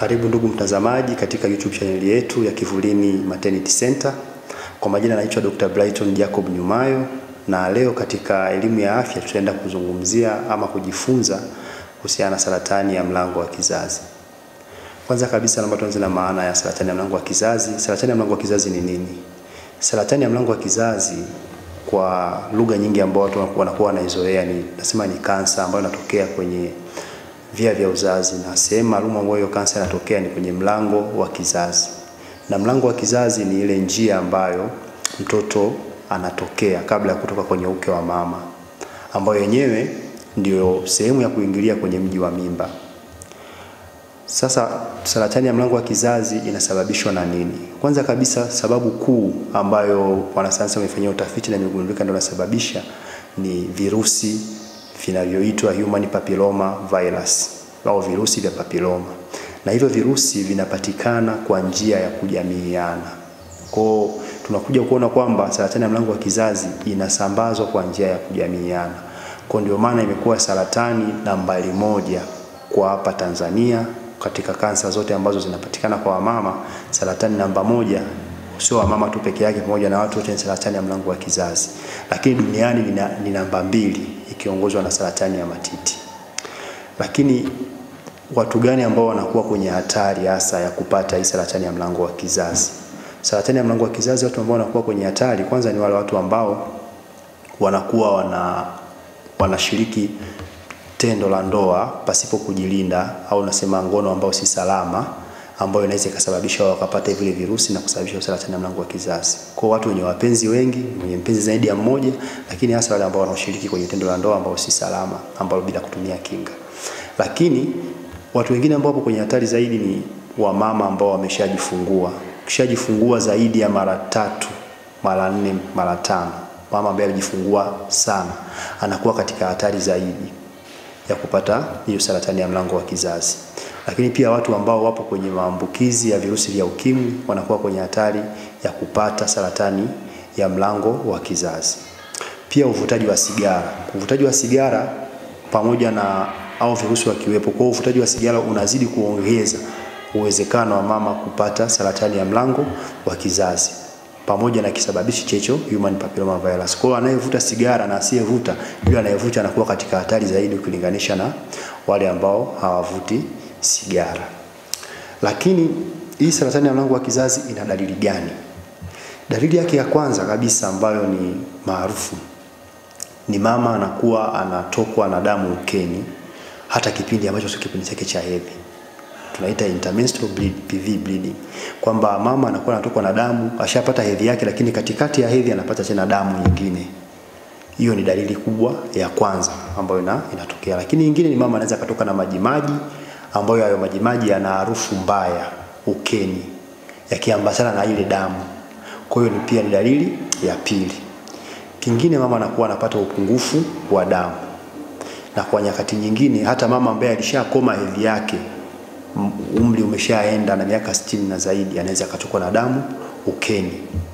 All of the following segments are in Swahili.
Karibu ndugu mtazamaji katika YouTube channel yetu ya Kivulini Maternity Center. Kwa majina naitwa Dr. Brighton Jacob Nyumayo na leo katika elimu ya afya tutaenda kuzungumzia ama kujifunza kuhusiana na saratani ya mlango wa kizazi. Kwanza kabisa naomba tuanze na maana ya saratani ya mlango wa kizazi. Saratani ya mlango wa kizazi ni nini? Saratani ya mlango wa kizazi kwa lugha nyingi ambao watu wanakuwa wanaizoea ni nasema ni kansa ambayo inatokea kwenye via vya uzazi, na sehemu maalum ambayo hiyo kansa inatokea ni kwenye mlango wa kizazi. Na mlango wa kizazi ni ile njia ambayo mtoto anatokea kabla ya kutoka kwenye uke wa mama, ambayo yenyewe ndio sehemu ya kuingilia kwenye mji wa mimba. Sasa saratani ya mlango wa kizazi inasababishwa na nini? Kwanza kabisa, sababu kuu ambayo wanasayansi wamefanyia utafiti na imegundulika ndio inasababisha ni virusi vinavyoitwa human papilloma virus au virusi vya papilloma, na hivyo virusi vinapatikana kwa njia ya kujamiiana. Kwa tunakuja kuona kwamba saratani ya mlango wa kizazi inasambazwa kwa njia ya kujamiiana. Kwa ndio maana imekuwa saratani nambari moja kwa hapa Tanzania katika kansa zote ambazo zinapatikana kwa wamama, saratani namba moja sio wamama tu peke yake, pamoja na watu wote ni saratani ya mlango wa kizazi, lakini duniani ni namba mbili ikiongozwa na saratani ya matiti. Lakini watu gani ambao wanakuwa kwenye hatari hasa ya kupata hii saratani ya mlango wa kizazi? Saratani ya mlango wa kizazi, watu ambao wanakuwa kwenye hatari, kwanza ni wale watu ambao wanakuwa wana wanashiriki tendo la ndoa pasipo kujilinda au nasema ngono ambao si salama, ambayo inaweza ikasababisha wakapata vile virusi na kusababisha saratani ya mlango wa kizazi. Kwa watu wenye wapenzi wengi, wenye mpenzi zaidi ya mmoja, lakini hasa wale ambao wanaoshiriki kwenye tendo la ndoa ambao si salama, ambao bila kutumia kinga. Lakini watu wengine ambao wapo kwenye hatari zaidi ni wamama ambao wameshajifungua. Ukishajifungua zaidi ya mara tatu, mara nne, mara tano, mama ambaye alijifungua sana anakuwa katika hatari zaidi ya kupata hiyo saratani ya mlango wa kizazi. Lakini pia watu ambao wapo kwenye maambukizi ya virusi vya ukimwi wanakuwa kwenye hatari ya kupata saratani ya mlango wa kizazi. Pia uvutaji wa sigara, uvutaji wa sigara pamoja na au virusi wakiwepo, kwa uvutaji wa sigara unazidi kuongeza uwezekano wa mama kupata saratani ya mlango wa kizazi pamoja na kisababishi checho human papilloma virus. Kwa hiyo anayevuta sigara na asiyevuta, yule anayevuta anakuwa katika hatari zaidi ukilinganisha na wale ambao hawavuti sigara. Lakini hii saratani ya mlango wa kizazi ina dalili gani? Dalili yake ya kwanza kabisa ambayo ni maarufu ni mama anakuwa anatokwa na damu ukeni hata kipindi ambacho sio kipindi chake cha hedhi tunaita intermenstrual bleed, PV bleeding, kwamba mama anakuwa anatokwa na damu, ashapata hedhi yake, lakini katikati ya hedhi anapata tena damu nyingine. Hiyo ni dalili kubwa ya kwanza ambayo ina, inatokea. Lakini nyingine ni mama anaweza katoka na majimaji ambayo hayo majimaji yana harufu mbaya ukeni, yakiambatana na ile damu. Kwa hiyo ni pia ni dalili ya pili. Kingine mama anakuwa anapata upungufu wa damu, na kwa nyakati nyingine hata mama ambaye alishakoma hedhi yake umri umeshaenda na miaka sitini na zaidi, anaweza akatokwa na damu ukeni.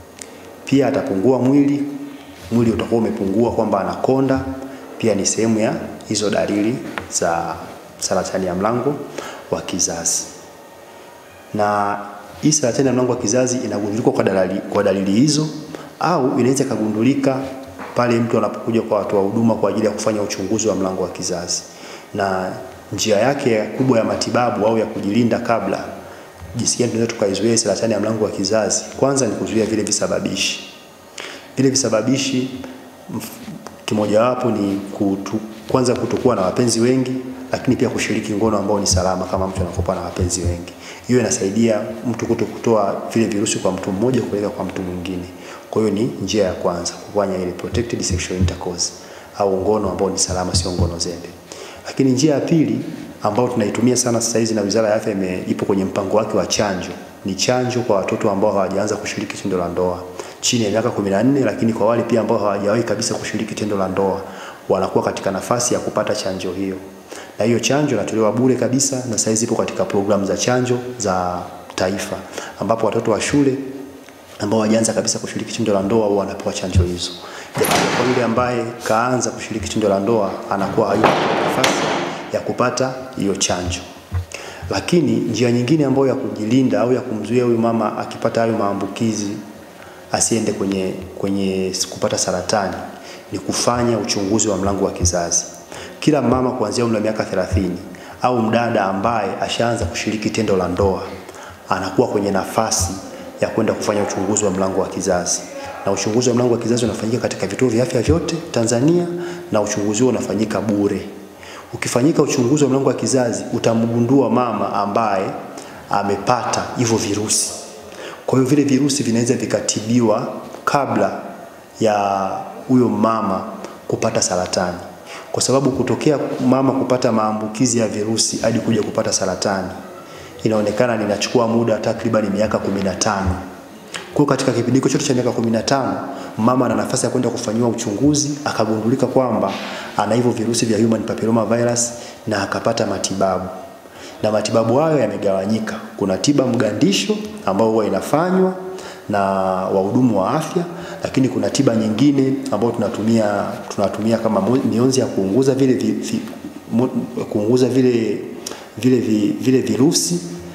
Pia atapungua mwili, mwili utakuwa umepungua, kwamba anakonda. Pia ni sehemu ya hizo dalili za saratani ya mlango wa kizazi. Na hii saratani ya mlango wa kizazi inagundulika kwa dalili, kwa dalili hizo, au inaweza ikagundulika pale mtu anapokuja kwa watu wa huduma kwa ajili ya kufanya uchunguzi wa mlango wa kizazi na njia yake kubwa ya matibabu au ya kujilinda kabla, jinsi gani tunaweza tukaizuia saratani ya mlango wa kizazi? Kwanza ni kuzuia vile visababishi. Vile visababishi kimojawapo ni kutu, kwanza kutokuwa na wapenzi wengi, lakini pia kushiriki ngono ambao ni salama kama mtu anakopa na wapenzi wengi. Hiyo inasaidia mtu kuto kutoa vile virusi kwa mtu mmoja kupeleka kwa mtu mwingine. Kwa hiyo ni njia ya kwanza kufanya ile protected sexual intercourse au ngono ambao ni salama, sio ngono zembe. Lakini njia ya pili ambayo tunaitumia sana sasa hizi na Wizara ya Afya ipo kwenye mpango wake wa chanjo ni chanjo kwa watoto ambao hawajaanza kushiriki tendo la ndoa chini ya miaka 14, lakini kwa wale pia ambao hawajawahi kabisa kushiriki tendo la ndoa wanakuwa katika nafasi ya kupata chanjo hiyo, na hiyo chanjo inatolewa bure kabisa, na sasa hizi ipo katika programu za chanjo za taifa, ambapo watoto wa shule ambao hawajaanza kabisa kushiriki tendo la ndoa wao wanapewa chanjo hizo. Kwa yule ambaye kaanza kushiriki tendo la ndoa anakuwa hayupo nafasi ya kupata hiyo chanjo. Lakini njia nyingine ambayo ya kujilinda au ya kumzuia huyu mama akipata hayo maambukizi asiende kwenye, kwenye kupata saratani ni kufanya uchunguzi wa mlango wa kizazi. Kila mama kuanzia umri wa miaka 30 au mdada ambaye ashaanza kushiriki tendo la ndoa anakuwa kwenye nafasi ya kwenda kufanya uchunguzi wa mlango wa kizazi, na uchunguzi wa mlango wa kizazi unafanyika katika vituo vya afya vyote Tanzania, na uchunguzi huo unafanyika bure. Ukifanyika uchunguzi wa mlango wa kizazi utamgundua mama ambaye amepata hivyo virusi. Kwa hiyo vile virusi vinaweza vikatibiwa kabla ya huyo mama kupata saratani, kwa sababu kutokea mama kupata maambukizi ya virusi hadi kuja kupata saratani inaonekana ninachukua muda takriban miaka 15. Kwa katika kipindi hicho chote cha miaka 15 mama ana nafasi ya kwenda kufanyiwa uchunguzi akagundulika kwamba ana hivyo virusi vya human papilloma virus na akapata matibabu. Na matibabu hayo yamegawanyika. Kuna tiba mgandisho ambayo huwa inafanywa na wahudumu wa afya, lakini kuna tiba nyingine ambayo tunatumia tunatumia kama mionzi ya kuunguza vile vi, vi, kuunguza vile vile, vi, vile virusi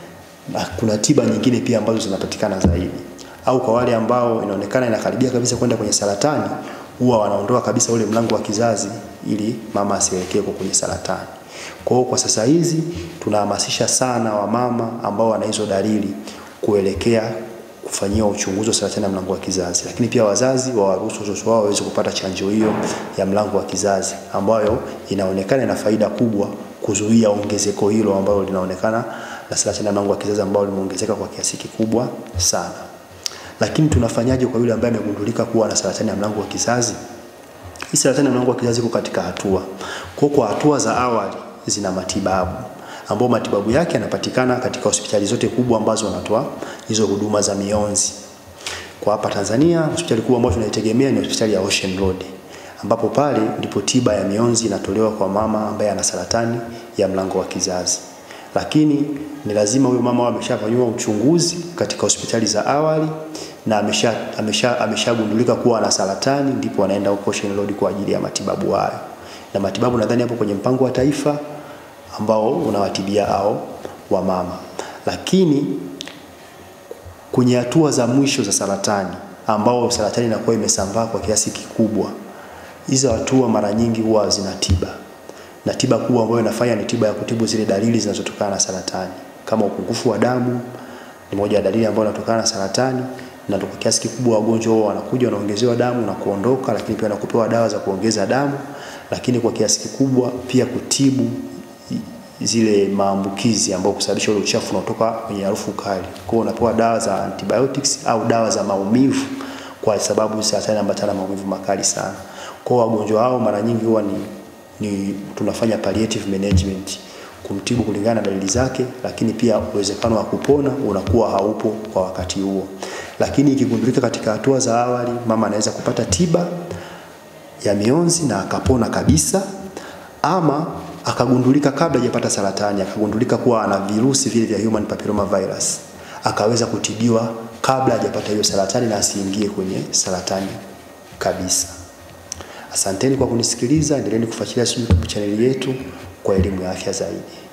na kuna tiba nyingine pia ambazo zinapatikana zaidi, au kwa wale ambao inaonekana inakaribia kabisa kwenda kwenye saratani, huwa wanaondoa kabisa ule mlango wa kizazi ili mama asielekee kwenye saratani. Kwa hiyo kwa sasa hizi tunahamasisha sana wamama ambao wana hizo dalili kuelekea kufanyiwa uchunguzi wa saratani ya mlango wa kizazi, lakini pia wazazi wawaruhusu watoto wao waweze kupata chanjo hiyo ya mlango wa kizazi ambayo inaonekana ina faida kubwa kuzuia ongezeko hilo ambalo linaonekana la saratani ya mlango wa kizazi ambalo limeongezeka kwa kiasi kikubwa sana. Lakini tunafanyaje kwa yule ambaye amegundulika kuwa na saratani ya mlango wa kizazi? Hii saratani ya mlango wa kizazi iko katika hatua. Kwa kwa hatua za awali zina matibabu ambao matibabu yake yanapatikana katika hospitali zote kubwa ambazo wanatoa hizo huduma za mionzi. Kwa hapa Tanzania, hospitali kubwa ambayo tunaitegemea ni hospitali ya Ocean Road ambapo pale ndipo tiba ya mionzi inatolewa kwa mama ambaye ana saratani ya mlango wa kizazi. Lakini ni lazima huyo mama ameshafanyiwa uchunguzi katika hospitali za awali na amesha amesha ameshagundulika kuwa ana saratani, ndipo anaenda huko Ocean Road kwa ajili ya matibabu hayo. Na matibabu nadhani hapo kwenye mpango wa taifa ambao unawatibia hao wamama. Lakini kwenye hatua za mwisho za saratani ambao saratani inakuwa imesambaa kwa kiasi kikubwa, hizo hatua mara nyingi huwa zina tiba, na tiba kubwa ambayo inafanya ni tiba ya kutibu zile dalili zinazotokana na saratani, kama upungufu wa damu ni moja ya dalili ambayo inatokana na saratani, na kwa kiasi kikubwa wagonjwa wao wanakuja wanaongezewa damu na kuondoka, lakini pia wanakupewa dawa za kuongeza damu, lakini kwa kiasi kikubwa pia kutibu zile maambukizi ambayo kusababisha ule uchafu unaotoka kwenye harufu kali. Kwa hiyo unapewa dawa za antibiotics au dawa za maumivu kwa sababu saratani inaambatana na maumivu makali sana. Kwa hiyo wagonjwa hao mara nyingi huwa ni, ni tunafanya palliative management kumtibu kulingana na dalili zake, lakini pia uwezekano wa kupona unakuwa haupo kwa wakati huo. Lakini ikigundulika katika hatua za awali, mama anaweza kupata tiba ya mionzi na akapona kabisa, ama akagundulika kabla hajapata saratani, akagundulika kuwa ana virusi vile vya human papilloma virus, akaweza kutibiwa kabla hajapata hiyo saratani na asiingie kwenye saratani kabisa. Asanteni kwa kunisikiliza, endeleeni kufuatilia YouTube channel yetu kwa elimu ya afya zaidi.